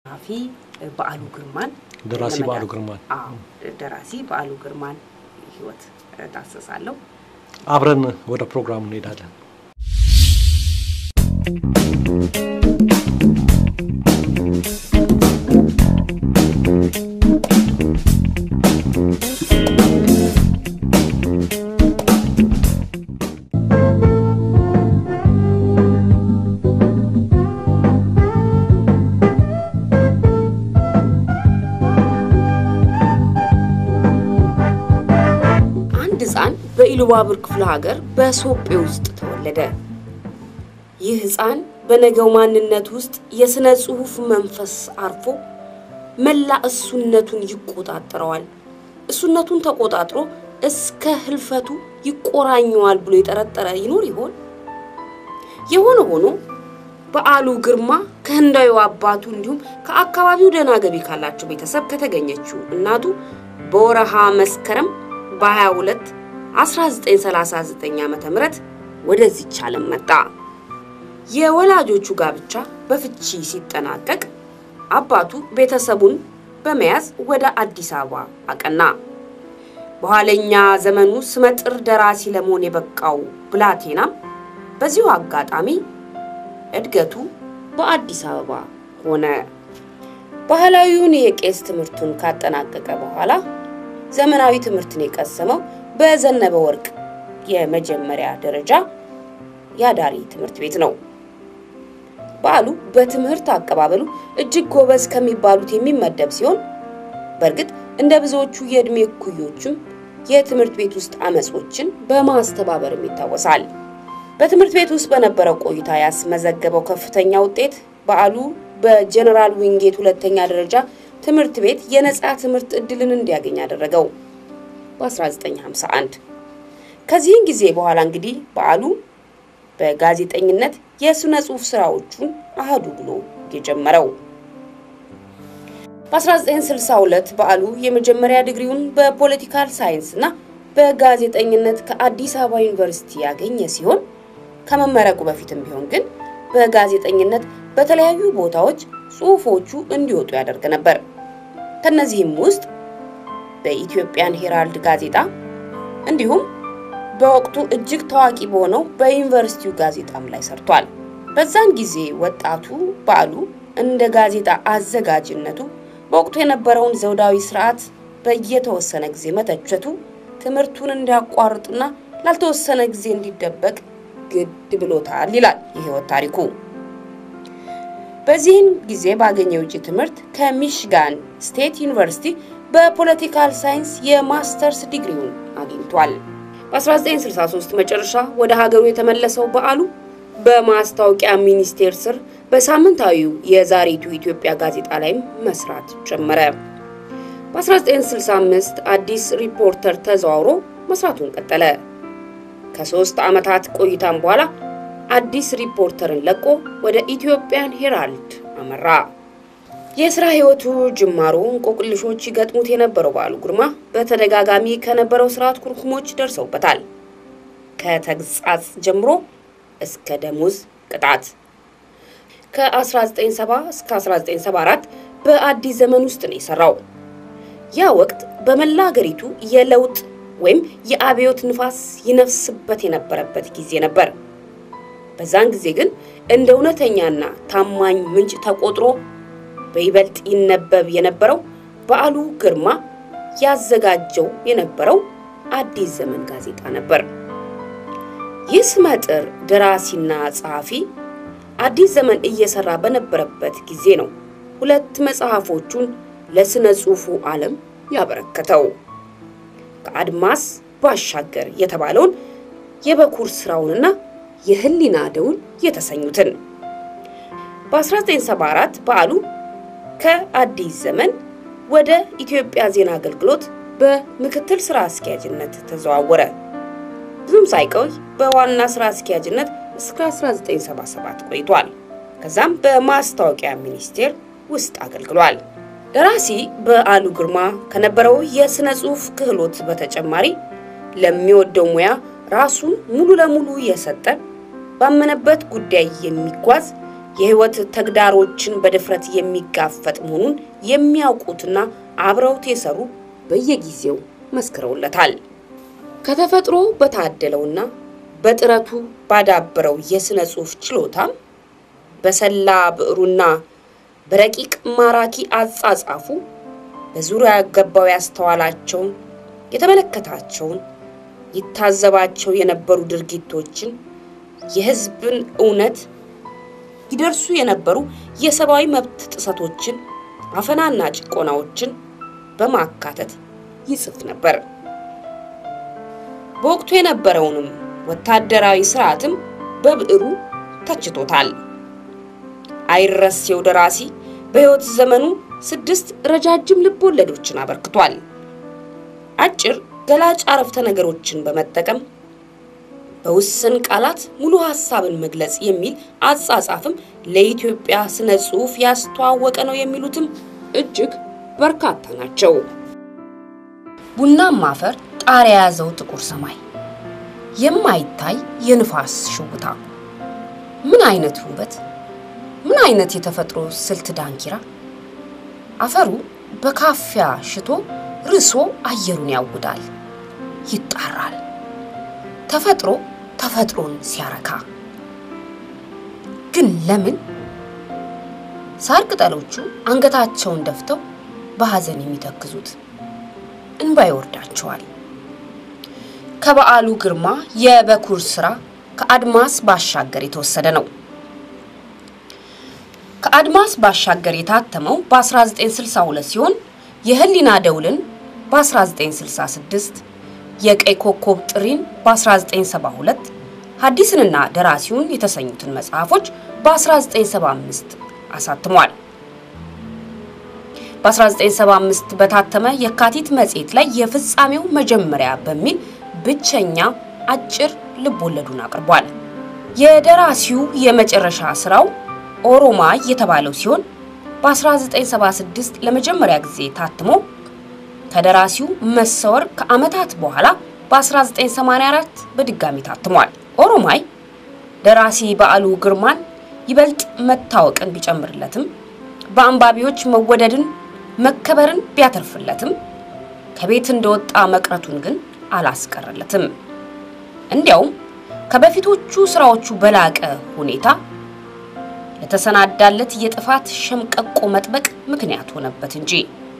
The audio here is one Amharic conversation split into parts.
ጸሐፊ በዓሉ ግርማን ደራሲ ለመዳ- በዓሉ ግርማን አዎ ደራሲ በዓሉ ግርማን ህይወት ዳሰሳለሁ። አብረን ወደ ፕሮግራሙ እንሄዳለን። አንድ ህፃን በኢሉባቡር ክፍለ ሀገር በሶጴ ውስጥ ተወለደ። ይህ ህፃን በነገው ማንነት ውስጥ የሥነ ጽሑፍ መንፈስ አርፎ መላ እሱነቱን ይቆጣጠረዋል። እሱነቱን ተቆጣጥሮ እስከ ህልፈቱ ይቆራኘዋል ብሎ የጠረጠረ ይኖር ይሆን? የሆነ ሆኖ በዓሉ ግርማ ከህንዳዊ አባቱ እንዲሁም ከአካባቢው ደህና ገቢ ካላቸው ቤተሰብ ከተገኘችው እናቱ በወረሃ መስከረም በ22 1939 ዓ ም ወደዚች ዓለም መጣ። የወላጆቹ ጋብቻ በፍቺ ሲጠናቀቅ አባቱ ቤተሰቡን በመያዝ ወደ አዲስ አበባ አቀና። በኋለኛ ዘመኑ ስመጥር ደራሲ ለመሆን የበቃው ብላቴናም በዚሁ አጋጣሚ እድገቱ በአዲስ አበባ ሆነ። ባህላዊውን የቄስ ትምህርቱን ካጠናቀቀ በኋላ ዘመናዊ ትምህርትን የቀሰመው በዘነበ ወርቅ የመጀመሪያ ደረጃ የአዳሪ ትምህርት ቤት ነው። በዓሉ በትምህርት አቀባበሉ እጅግ ጎበዝ ከሚባሉት የሚመደብ ሲሆን በእርግጥ እንደ ብዙዎቹ የዕድሜ እኩዮቹም የትምህርት ቤት ውስጥ አመጾችን በማስተባበርም ይታወሳል። በትምህርት ቤት ውስጥ በነበረው ቆይታ ያስመዘገበው ከፍተኛ ውጤት በዓሉ በጀነራል ዊንጌት ሁለተኛ ደረጃ ትምህርት ቤት የነጻ ትምህርት እድልን እንዲያገኝ አደረገው በ1951። ከዚህን ጊዜ በኋላ እንግዲህ በዓሉ በጋዜጠኝነት የሥነ ጽሑፍ ስራዎቹን አህዱ ብሎ የጀመረው በ1962 በዓሉ የመጀመሪያ ዲግሪውን በፖለቲካል ሳይንስ እና በጋዜጠኝነት ከአዲስ አበባ ዩኒቨርሲቲ ያገኘ ሲሆን ከመመረቁ በፊትም ቢሆን ግን በጋዜጠኝነት በተለያዩ ቦታዎች ጽሑፎቹ እንዲወጡ ያደርግ ነበር። ከነዚህም ውስጥ በኢትዮጵያን ሄራልድ ጋዜጣ እንዲሁም በወቅቱ እጅግ ታዋቂ በሆነው በዩኒቨርሲቲው ጋዜጣም ላይ ሰርቷል። በዛን ጊዜ ወጣቱ በዓሉ እንደ ጋዜጣ አዘጋጅነቱ በወቅቱ የነበረውን ዘውዳዊ ስርዓት በየተወሰነ ጊዜ መተቸቱ ትምህርቱን እንዲያቋርጥና ላልተወሰነ ጊዜ እንዲደበቅ ግድ ብሎታል ይላል የህይወት ታሪኩ። በዚህን ጊዜ ባገኘ የውጭ ትምህርት ከሚሽጋን ስቴት ዩኒቨርሲቲ በፖለቲካል ሳይንስ የማስተርስ ዲግሪውን አግኝቷል። በ1963 መጨረሻ ወደ ሀገሩ የተመለሰው በዓሉ በማስታወቂያ ሚኒስቴር ስር በሳምንታዊው የዛሬቱ ኢትዮጵያ ጋዜጣ ላይም መስራት ጀመረ። በ1965 አዲስ ሪፖርተር ተዘዋውሮ መስራቱን ቀጠለ። ከሶስት ዓመታት ቆይታም በኋላ አዲስ ሪፖርተርን ለቆ ወደ ኢትዮጵያን ሄራልድ አመራ። የስራ ህይወቱ ጅማሮ እንቆቅልሾች ይገጥሙት የነበረው በዓሉ ግርማ በተደጋጋሚ ከነበረው ስርዓት ኩርኩሞች ደርሰውበታል። ከተግሳጽ ጀምሮ እስከ ደሞዝ ቅጣት። ከ1970 እስከ 1974 በአዲስ ዘመን ውስጥ ነው የሰራው። ያ ወቅት በመላ ሀገሪቱ የለውጥ ወይም የአብዮት ንፋስ ይነፍስበት የነበረበት ጊዜ ነበር። በዛን ጊዜ ግን እንደ እውነተኛና ታማኝ ምንጭ ተቆጥሮ በይበልጥ ይነበብ የነበረው በዓሉ ግርማ ያዘጋጀው የነበረው አዲስ ዘመን ጋዜጣ ነበር። ይህ ስመጥር ደራሲና ጸሐፊ አዲስ ዘመን እየሰራ በነበረበት ጊዜ ነው ሁለት መጽሐፎቹን ለስነ ጽሑፉ ዓለም ያበረከተው። ከአድማስ ባሻገር የተባለውን የበኩር ስራውንና የህሊና ደውል የተሰኙትን በ1974 በዓሉ ከአዲስ ዘመን ወደ ኢትዮጵያ ዜና አገልግሎት በምክትል ስራ አስኪያጅነት ተዘዋወረ። ብዙም ሳይቆይ በዋና ስራ አስኪያጅነት እስከ 1977 ቆይቷል። ከዛም በማስታወቂያ ሚኒስቴር ውስጥ አገልግሏል። ደራሲ በዓሉ ግርማ ከነበረው የሥነ ጽሑፍ ክህሎት በተጨማሪ ለሚወደው ሙያ ራሱን ሙሉ ለሙሉ የሰጠ ባመነበት ጉዳይ የሚጓዝ የህይወት ተግዳሮችን በድፍረት የሚጋፈጥ መሆኑን የሚያውቁትና አብረውት የሰሩ በየጊዜው መስክረውለታል። ከተፈጥሮ በታደለውና በጥረቱ ባዳበረው የሥነ ጽሑፍ ችሎታም በሰላ ብዕሩና በረቂቅ ማራኪ አጻጻፉ በዙሪያ ገባው ያስተዋላቸውን፣ የተመለከታቸውን፣ ይታዘባቸው የነበሩ ድርጊቶችን፣ የህዝብን እውነት ይደርሱ የነበሩ የሰብአዊ መብት ጥሰቶችን፣ አፈናና ጭቆናዎችን በማካተት ይጽፍ ነበር። በወቅቱ የነበረውንም ወታደራዊ ስርዓትም በብዕሩ ተችቶታል። አይረሴው ደራሲ በሕይወት ዘመኑ ስድስት ረጃጅም ልብ ወለዶችን አበርክቷል። አጭር ገላጭ አረፍተ ነገሮችን በመጠቀም በውስን ቃላት ሙሉ ሀሳብን መግለጽ የሚል አጻጻፍም ለኢትዮጵያ ስነ ጽሑፍ ያስተዋወቀ ነው የሚሉትም እጅግ በርካታ ናቸው። ቡናማ አፈር ጣሪያ የያዘው ጥቁር ሰማይ፣ የማይታይ የንፋስ ሽውታ፣ ምን አይነት ውበት! ምን አይነት የተፈጥሮ ስልት ዳንኪራ! አፈሩ በካፊያ ሽቶ ርሶ አየሩን ያውዳል፣ ይጣራል። ተፈጥሮ ተፈጥሮን ሲያረካ ግን ለምን ሳር ቅጠሎቹ አንገታቸውን ደፍተው በሐዘን የሚተክዙት እንባ ይወርዳቸዋል። ከበዓሉ ግርማ የበኩር ስራ ከአድማስ ባሻገር የተወሰደ ነው። ከአድማስ ባሻገር የታተመው በ1962 ሲሆን የህሊና ደውልን በ1966 የቀይ ኮከብ ጥሪን በ1972 ሐዲስንና ደራሲውን የተሰኙትን መጽሐፎች በ1975 አሳትሟል። በ1975 በታተመ የካቲት መጽሔት ላይ የፍጻሜው መጀመሪያ በሚል ብቸኛ አጭር ልቦለዱን አቅርቧል። የደራሲው የመጨረሻ ስራው ኦሮማይ የተባለው ሲሆን በ1976 ለመጀመሪያ ጊዜ ታትሞ ከደራሲው መሰወር ከዓመታት በኋላ በ1984 በድጋሚ ታትሟል። ኦሮማይ ደራሲ በዓሉ ግርማን ይበልጥ መታወቅን ቢጨምርለትም በአንባቢዎች መወደድን መከበርን ቢያተርፍለትም ከቤት እንደወጣ መቅረቱን ግን አላስቀረለትም። እንዲያውም ከበፊቶቹ ስራዎቹ በላቀ ሁኔታ ለተሰናዳለት የጥፋት ሸምቀቆ መጥበቅ ምክንያት ሆነበት እንጂ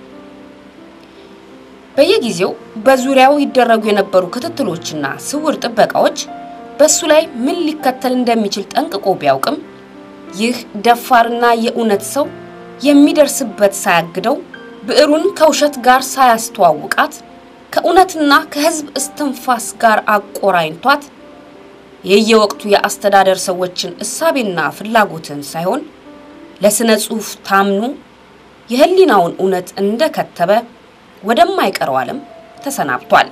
በየጊዜው በዙሪያው ይደረጉ የነበሩ ክትትሎችና ስውር ጥበቃዎች በሱ ላይ ምን ሊከተል እንደሚችል ጠንቅቆ ቢያውቅም ይህ ደፋርና የእውነት ሰው የሚደርስበት ሳያግደው ብዕሩን ከውሸት ጋር ሳያስተዋውቃት ከእውነትና ከሕዝብ እስትንፋስ ጋር አቆራኝቷት የየወቅቱ የአስተዳደር ሰዎችን እሳቤና ፍላጎትን ሳይሆን ለስነ ጽሑፍ ታምኖ የህሊናውን እውነት እንደከተበ ወደማይቀረው ዓለም ተሰናብቷል።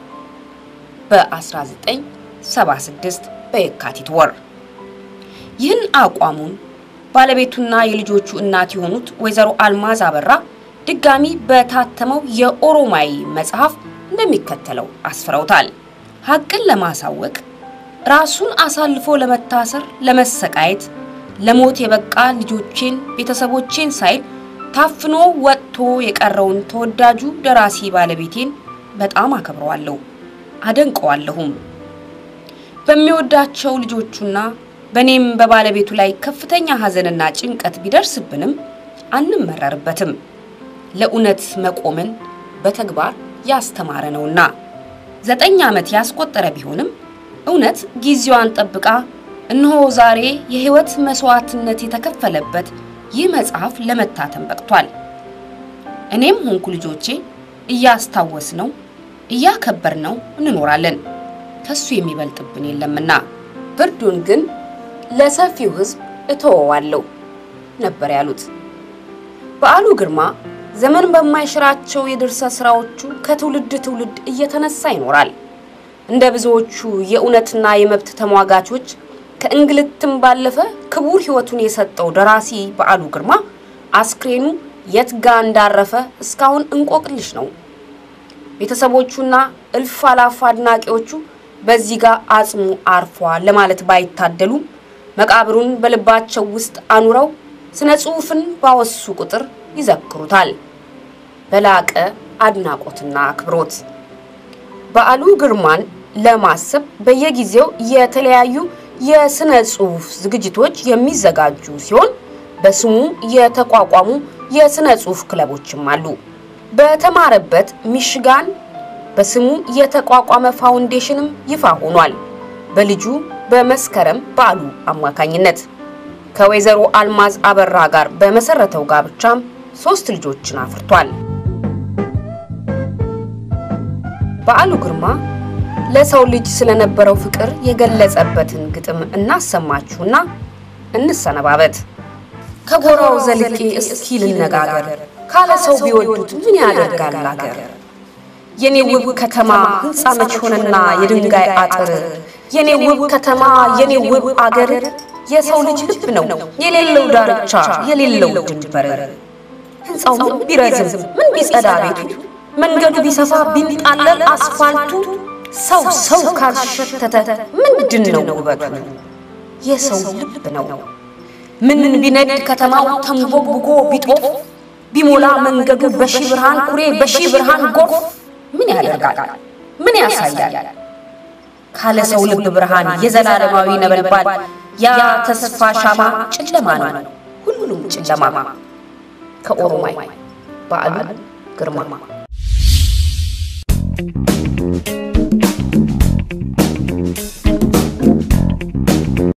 በ1976 በየካቲት ወር ይህን አቋሙን ባለቤቱና የልጆቹ እናት የሆኑት ወይዘሮ አልማዝ አበራ ድጋሚ በታተመው የኦሮማይ መጽሐፍ እንደሚከተለው አስፍረውታል። ሀቅን ለማሳወቅ ራሱን አሳልፎ ለመታሰር፣ ለመሰቃየት፣ ለሞት የበቃ ልጆቼን፣ ቤተሰቦቼን ሳይል ታፍኖ ወጥቶ የቀረውን ተወዳጁ ደራሲ ባለቤቴን በጣም አከብረዋለሁ፣ አደንቀዋለሁም። በሚወዳቸው ልጆቹና በእኔም በባለቤቱ ላይ ከፍተኛ ሐዘንና ጭንቀት ቢደርስብንም አንመረርበትም። ለእውነት መቆምን በተግባር ያስተማረ ነውና ዘጠኝ ዓመት ያስቆጠረ ቢሆንም እውነት ጊዜዋን ጠብቃ እነሆ ዛሬ የሕይወት መስዋዕትነት የተከፈለበት ይህ መጽሐፍ ለመታተም በቅቷል። እኔም ሆንኩ ልጆቼ እያስታወስ ነው እያከበር ነው እንኖራለን። ከሱ የሚበልጥብን የለምና ፍርዱን ግን ለሰፊው ሕዝብ እተወዋለሁ ነበር ያሉት። በዓሉ ግርማ ዘመን በማይሽራቸው የድርሰት ስራዎቹ ከትውልድ ትውልድ እየተነሳ ይኖራል። እንደ ብዙዎቹ የእውነትና የመብት ተሟጋቾች ከእንግልትም ባለፈ ክቡር ሕይወቱን የሰጠው ደራሲ በዓሉ ግርማ አስክሬኑ የት ጋ እንዳረፈ እስካሁን እንቆቅልሽ ነው። ቤተሰቦቹና እልፍ አላፍ አድናቂዎቹ በዚህ ጋር አጽሙ አርፏል ለማለት ባይታደሉም መቃብሩን በልባቸው ውስጥ አኑረው ስነ ጽሑፍን ባወሱ ቁጥር ይዘክሩታል በላቀ አድናቆትና አክብሮት። በዓሉ ግርማን ለማሰብ በየጊዜው የተለያዩ የስነ ጽሑፍ ዝግጅቶች የሚዘጋጁ ሲሆን በስሙ የተቋቋሙ የስነ ጽሑፍ ክለቦችም አሉ። በተማረበት ሚሽጋን በስሙ የተቋቋመ ፋውንዴሽንም ይፋ ሆኗል። በልጁ በመስከረም በዓሉ አማካኝነት ከወይዘሮ አልማዝ አበራ ጋር በመሰረተው ጋብቻም ሶስት ልጆችን አፍርቷል። በዓሉ ግርማ ለሰው ልጅ ስለነበረው ፍቅር የገለጸበትን ግጥም እናሰማችሁና እንሰነባበት። ከጎራው ዘልቄ እስኪ ልነጋገር ካለ ሰው ቢወዱት ምን ያደርጋል አገር። የኔ ውብ ከተማ ሕንፃ መች ሆነና የድንጋይ አጥር የኔ ውብ ከተማ የኔ ውብ አገር የሰው ልጅ ልብ ነው የሌለው ዳርቻ የሌለው ድንበር። ሕንፃው ምን ቢረዝም ምን ቢጸዳ ቤቱ መንገዱ ቢሰፋ ቢንጣለል አስፋልቱ ሰው ሰው ካልሸተተ ምንድን ነው ውበቱ? የሰው ልብ ነው። ምን ቢነድ ከተማው ተንቦግቦ ቢጦፍ ቢሞላ መንገዱ በሺ ብርሃን ኩሬ በሺ ብርሃን ጎፍ ምን ያደርጋል? ምን ያሳያል? ካለ ሰው ልብ ብርሃን የዘላለማዊ ነበልባል ያ ተስፋ ሻማ ጨለማ ነው፣ ሁሉም ጨለማ። ከኦሮማይ በዓሉ ግርማ